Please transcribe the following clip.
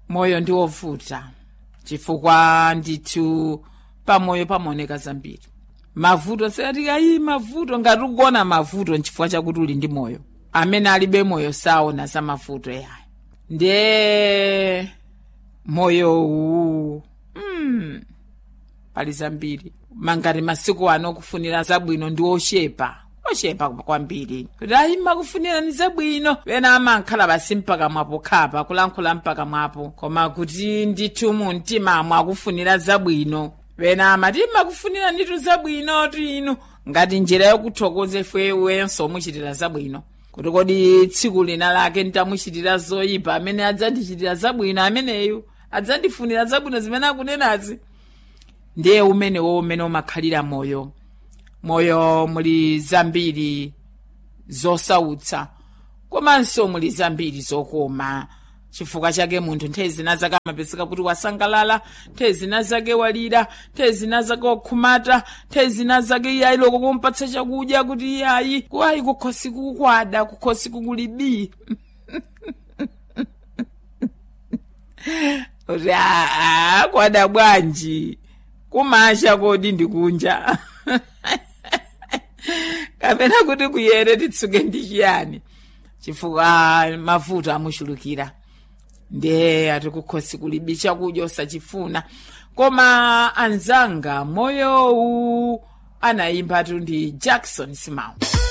moyo ndi wovuta chifukwa ndithu pamoyo pamaoneka zambiri mavuto sati ayi mavuto ngati ukuona mavuto nchifukwa chakuti uli ndi moyo amene alibe moyo saona za mavuto yayo ndiye moyowu mm, pali zambiri mangati masiku ano kufunira zabwino ndi oshepa oshepa kwambiri kuti ayi makufunira ni zabwino pena amankhala basi mpaka mwapo khapa kulankhula mpaka mwapo koma kuti ndithu mu mtimamo akufunira zabwino pena amati makufunira nditu zabwino tinu ngati njira yokuthokoza ife wenso muchitira zabwino kuti kodi tsiku lina lake ntamuchitira zoyipa amene adzandichitira zabwino ameneyu adzandifunira zabwino zimene akunenazi ndiye umenewo umene umakhalira moyo moyo muli zambiri zosautsa komanso muli zambiri zokoma chifukwa chake munthu nthawi zina zake amapezeka kuti wasangalala nthawi zina zake walira nthawi zina zake wakhumata nthawi zina zake iyayi loko kumpatsa chakudya kuti iyayi kuwayi kukhosi kukwada kukhosi kukulibi kuti aa kwada bwanji kumasha kodi ndikunja kapena kuti kuyere titsuke ndi chiyani chifukwa mavuto amuchulukira ndiye atikukhosi kulibi chakudya osachifuna koma anzanga moyowu anayimbatu ndi jackson simao